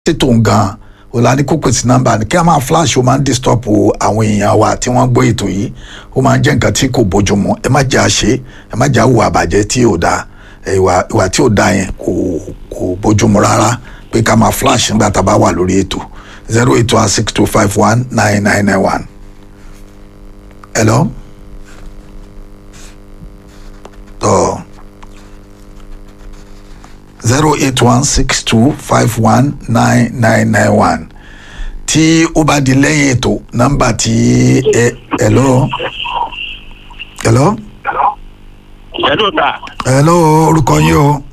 ṣètò gan o la ní kó pèsè nọ́mbà ni kí a máa flash o máa ń disturb àwọn èèyàn wa tí wọ́n gbọ́ ètò yìí ó máa ń jẹ́ nǹkan tí kò bójúmu ẹ má jẹ́ àṣe ẹ má jẹ́ àwọ̀ àbàjẹ́ tí ò dáa ìwà ìwà tí ò dáa yẹn kò kò bójúmu rárá pé ká máa flash nígbà tá a bá wà lórí ètò zero eight one six two five one nine nine nine one. hello. tọ́ zero eight one six two five one nine nine nine one tí ó bá di lẹ́yìn ètò nọ́mbà tí ẹ hello hello Hello ta. hello orúkọ yín o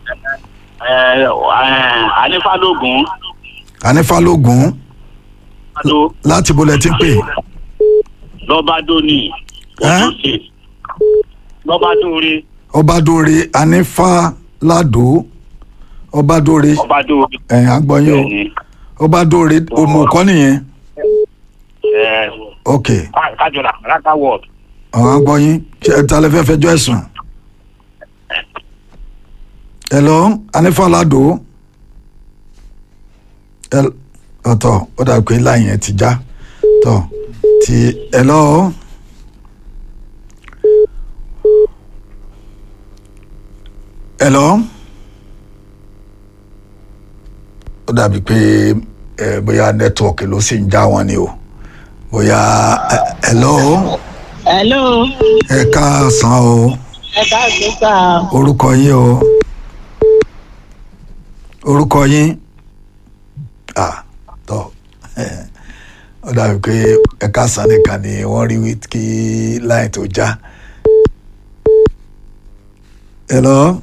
Anífàlógún. anífàlógún Adó láti bolẹ̀ tí ń pè Lọ́bádóní. Ẹ́? Lọ́bádóore. ọbadóore anífàládó ọbadóore Ọbádóore. ẹ̀yìn agbọ́yìn o Bẹ́ẹ̀ni. ọbadóore òmùkọ́ nìyẹn Ẹ ok Kájọlá Raka Ward. àwọn agbọ́yìn ṣe ẹ ta lẹ fẹ́ fẹjọ́ ẹ̀sùn hello anífàládó El- ọ̀tọ̀ ó dà pé láyìn ẹ ti já tọ̀ ti hello hello ó dàbí pé ẹ bóyá nẹ́tíwọ̀kì ló sì ń já wọn ni o bóyá ẹ hello hello ẹ káàsán o ẹ káàsán sá orúkọ yín o orúkọ yín ah tọ ó dàbí pé ẹ káàsán nìkan ni wọ́n rí wí kí láì tó já hello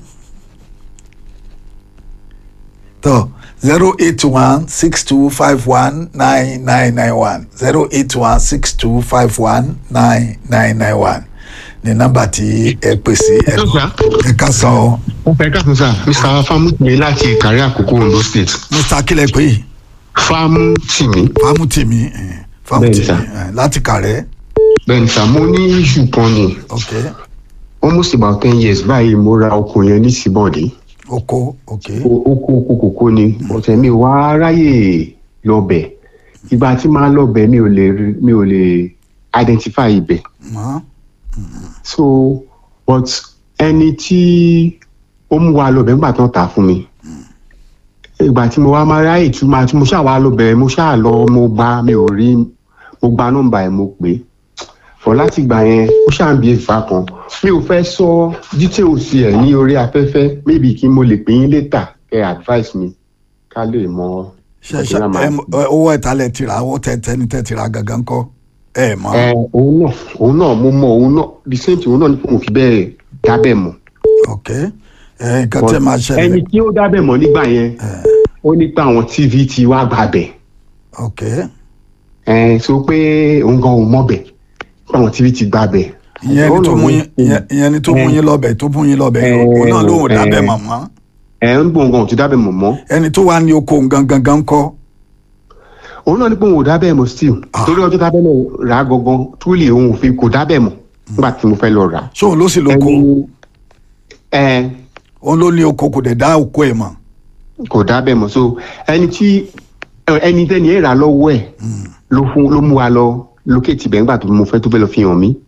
tọ zero eight one six two five one nine nine nine one zero eight one six two five one nine nine nine one ní nọ́mbà tí ẹ pèsè ẹ ẹ ká sọ ọ ó fẹ́ káàtó sá mr famutimi láti ìkàrí àkókò ondo state mr akílẹ̀ pé famutimi fámútìmí eh, fámútìmí Bẹ́ẹ̀ni, eh, láti kàrẹ́ bẹ́ẹ̀ni sá mo ní iṣu kan ni ok almost about ten years báyìí mo ra oko yẹn ní síbọ̀dì oko ok oko oko kòkó ni ọ̀tẹ̀ mi wá ráyè lọ́bẹ̀ ìgbà tí máa lọ́bẹ̀ mi ò lè rí- mi ò lè identify ibẹ̀ mọ́ so but ẹni tí ó mú wa lọ́bẹ̀ nígbà tó ń tà fún mi ìgbà tí mo wá máa ráyè tí máa tí mo ṣáà wá lọ́bẹ̀ mo ṣáà lọ mo gba mi ò rí mo gba nọ́mbà ẹ̀ mo pè é fọ láti ìgbà yẹn ó ṣáà ń bí ìfà kan mi ò fẹ́ sọ details ẹ̀ ní orí afẹ́fẹ́ maybe kí mo lè pè yín later kẹ́ advice mi ká lè mọ ṣe ṣe Ìgbéra máa- ẹ mọ- ẹ, owó ìtàlẹ̀ tìrà owó tẹ̀tẹ̀ ní tẹ̀tìrà gangan kọ́ ẹ mọ́ ẹ òun náà òun náà mo mọ òun náà the same thing òun náà ní kò fi bẹ́ẹ̀ dábẹ́ mọ́ ok ẹ nǹkan tẹ́ máa ẹni ṣẹlẹ̀ tí ó dábẹ́ mọ́ nígbà yẹn ó ní pé àwọn tv ti wá gbàbẹ̀ ok ẹ sọ pé òun gan ò mọ̀bẹ̀ pé àwọn tv ti gbàbẹ̀. ìyẹn ni tó mú yín ìyẹn- ìyẹn ni tó mú Eh. yín lọ́bẹ̀ tó mú yín lọ́bẹ̀ Eh, òun náà lóhùn eh. dábẹ́ mọ̀mọ́ ẹ ń gbóhùn gan ò ti dábẹ́ mọ́ mọ́ ẹni tó wà ní oko gangan gan kọ́ òun náà ní pé òun ò dábẹ́ mọ́ still Ah. torí ọjọ́ dábẹ́ náà rà á gangan túlì òun ò fi kò dábẹ́ mọ́ nígbà tí mo fẹ́ lọ rà á. ṣóun ló sì lóko ẹni ẹ òun ló ní oko kò dẹ̀ dá oko ẹ̀ mọ̀ kò dábẹ́ mọ́ so ẹni tí ẹ, ẹni tẹ́ni ẹ̀ rà lọ́wọ́ ẹ̀ ló fún ló mú wa lọ lókèétì bẹ́ẹ̀ nígbà tó mo fẹ́ tó fẹ́ lọ fi hàn mí.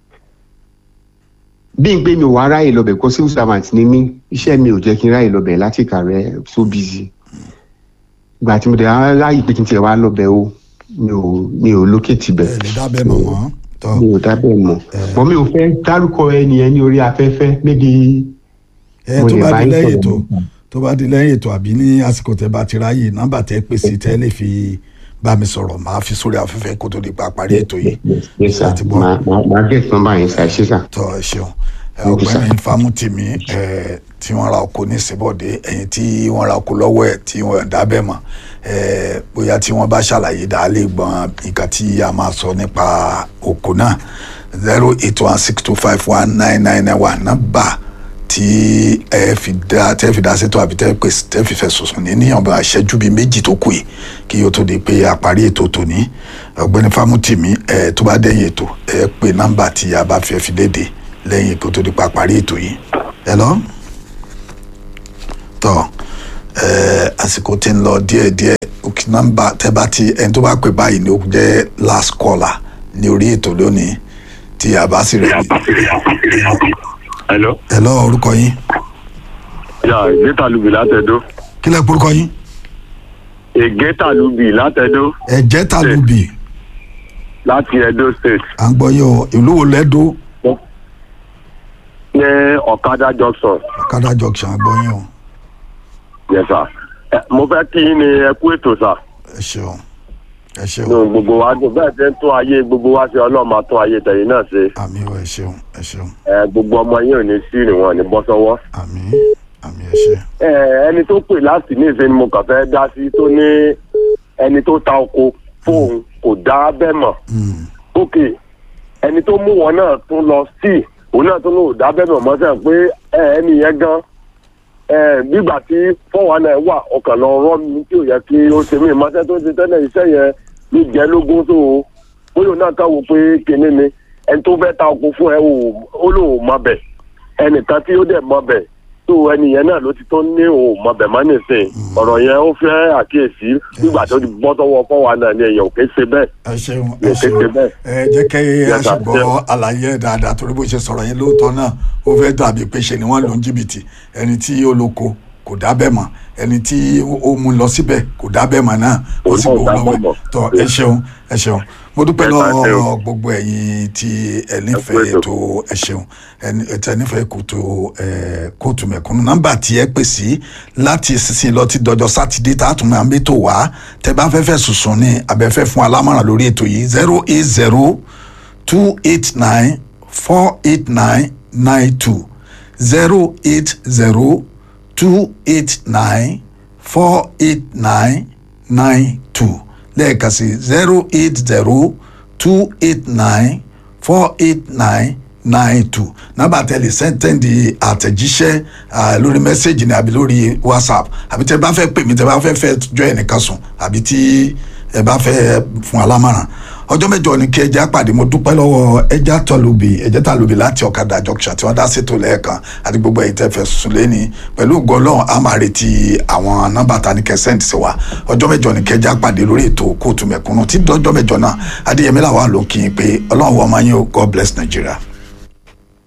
bí n gbé mi ò wá ráyè lọ bẹ̀ kó civil servant ni mí iṣẹ́ mi ò jẹ́ kí n ráyè lọ bẹ̀ láti kàrẹ́ so busy. ìgbà tí mo dẹ̀ á ráyè pé kí n tiẹ̀ wá lọ bẹ̀ o mi ò mi ò lókèétì bẹ̀ ẹ lè dábẹ́ mọ̀mọ́ tọ́ mi ò dábẹ́ mọ̀ bọ́n mi ò fẹ́ dárúkọ ẹni yẹn ní orí afẹ́fẹ́ mébi ẹ mo tó lè bá bá di yín lẹ́yìn sọ̀rọ̀ ètò nípa. tó bá di lẹ́yìn ètò àbí ní àsìkò tẹ́ bá ti ráyè nọ́mbà tẹ́ pèsè tẹ́ lè fi bá mi sọ̀rọ̀ màá fi sórí afẹ́fẹ́ kó tó di pa parí ètò yìí yes sir láti bọ́ màá màá- màá get number yẹn sir ṣé sir. tọ́ ẹ ṣeun ẹ, Thank you, sir. ọ̀gbẹ́ni Fámútìmí ẹ, tí wọ́n ra oko ní Ìsìnbọ̀dé ẹ̀yìn tí wọ́n ra oko lọ́wọ́ ẹ̀ tí wọ́n dábẹ́ mọ̀ ẹ, bóyá tí wọ́n bá ṣàlàyé dáa lè gbọ́n nǹkan tí a máa sọ nípa oko náà zero eight one six two five one nine nine nine one nọ́mbà tí ẹ fi dá tẹ́ fi dá sétò àbí tẹ́ pèsè tẹ́ fi fẹ̀sùn sùn ní níyànjú àṣẹjú bíi méjì tó kù yìí kí o tó di pé a parí ètò tòní ọ̀gbẹ́ni Fámútìmí ẹ tó bá dẹ̀yìn ètò ẹ pè nọ́mbà tí a bá fẹ́ fi léde lẹ́yìn kó tó di pa parí ètò yìí ẹ lọ tọ ẹ àsìkò tí ń lọ díẹ̀díẹ̀ òkè nọ́mbà tẹ́ bá ti ẹni tó bá pè báyìí ni ó jẹ́ last caller ní orí ètò lónìí tí a bá sì rẹ̀ hello. ẹ lọ orúkọ yín ya ìgéta lubi látẹ̀dó. kí lẹ́ porúkọ yín ìgéta lubi látẹ̀dó ẹ̀jẹ̀ ta ló bì láti edo state à ń gbọ́ yín o ìlú wo lẹ́dọ̀ ní ọ̀kadà junction. ọ̀kadà junction à ń gbọ́ yín o yes sir. Ẹ, mo fẹ́ kí yín ní ẹ kú ètò sà. ẹ ṣeun ẹ ṣeun nínú gbogbo wa dùn bẹ́ẹ̀ ṣe ń tún ayé gbogbo wa ṣe ọlọ́run máa tún ayé tẹ̀yìn náà ṣe. àmì o ẹ ṣeun ẹ ṣeun Ẹ, gbogbo ọmọ yín ò ní sí ìrìn wọn ò ní bọ́ sọ́wọ́. àmì àmì ẹ ṣe Ẹ, ẹni tó pè láti ní ìṣe ni mo kàn fẹ́ dá sí tó ní ẹni tó ta oko fóun kò dá bẹ́ẹ̀ mọ̀. Mm, ok ẹni tó mú wọn náà tún lọ sí òun náà tún lò dá bẹ́ẹ̀ mọ̀ mọ́sẹ̀ pé ẹ, ẹni yẹn gan ẹ, gbígbà tí fọwọ́n náà wà ọkàn lọ rọ́ mi tí ò yẹ kí ó ṣe mí mọ́sẹ̀ tó ṣe tẹ́lẹ̀ iṣẹ́ yẹn ló jẹ́ lógún tó o bóyá òun náà kàn wò pé kinní ni ẹni tó fẹ́ ta oko fún ẹ ò- ó lóun mọ bẹ̀ ẹnìkan tí ó dẹ̀ mọ bẹ̀ tó ẹni yẹn náà ló ti tó ní òun mọ bẹ̀ mọ́ nìsín ọ̀rọ̀ yẹn ó fẹ́ àkíyèsí nígbà tó ti bọ́ sọ́wọ́ fọwọ́n náà ni èèyàn ò ké ṣe bẹ́ẹ̀ ẹ ṣeun ẹ Mo kéde ṣeun bẹ́ẹ̀. ẹ jẹ́ kí a Yes, ṣe sir. gbọ́ àlàyé ẹ̀ dáadáa torí bó ṣe sọ̀rọ̀ yẹn lóòótọ́ náà ó fẹ́ dàbí pé ṣe ni wọ́n lò ń jìbìtì ẹni tí ó lóko kò dábẹ́ mọ́ ẹni tí ó mú lọ síbẹ̀ kò dábẹ́ mọ́ náà ó sì Òun gbowó náà ò lọ́wọ́ ẹ̀ dábẹ́ mọ́. tọ́ ẹ ṣeun ẹ ṣeun mo dúpẹ́ Yes, sir, ẹ lọ́wọ́ ṣeun. gbogbo ẹ̀yin tí ẹ nífẹ̀ẹ́ Ẹ kú ètò. ètò ẹ ṣeun ẹni tẹ nífẹ̀ẹ́ kòtò ẹ kóòtù mẹ̀kúnnù nọ́mbà tí ẹ pè sí láti sísìn lọ ti dọjọ́ sátidé tá a tún máa ń bẹ́tò wá tẹ bá fẹ́ fẹ́ sùsùn ní abẹ́fẹ́ fún alámọ̀ràn lórí ètò yìí zero eight zero two eight nine four eight nine nine two zero eight zero two eight nine four eight nine nine two lẹ́ẹ̀kan sí zero eight zero two eight nine four eight nine nine two nọ́mbà tẹ́lẹ̀ sẹ́ńtẹ́ǹdì àtẹ̀jíṣẹ́ ah, lórí mẹ́sẹ̀gì ni àbí lórí whatsapp àbí tẹ́ bá fẹ́ pè mí tẹ́ bá fẹ́ fẹ́ jọ ẹnìkan sùn àbí tí ẹ bá fẹ́ fún alámọ̀ràn ọjọ́ mẹ́jọ ni kí ẹja pàdé mo dúpẹ́ lọ́wọ́ ẹja tọ́lùbì ẹjẹ́ tàlùbì láti ọ̀kadà junction tí wọ́n dá sétò lẹ́ẹ̀kan àti gbogbo ẹ̀yìn tẹ́ fẹ́ sùn lẹ́ni pẹ̀lú gọlọ́n a máa retí àwọn nọ́mbà ta ní kẹsẹ́ǹtì sí wa ọjọ́ mẹ́jọ ni kí ẹja pàdé lórí ètò kóòtù mẹ̀kúnnù tí dọ́jọ́ mẹ́jọ náà adéyẹmí làwọn àlòkì pé ọlọ́run wọ́n máa yín o god bless nigeria.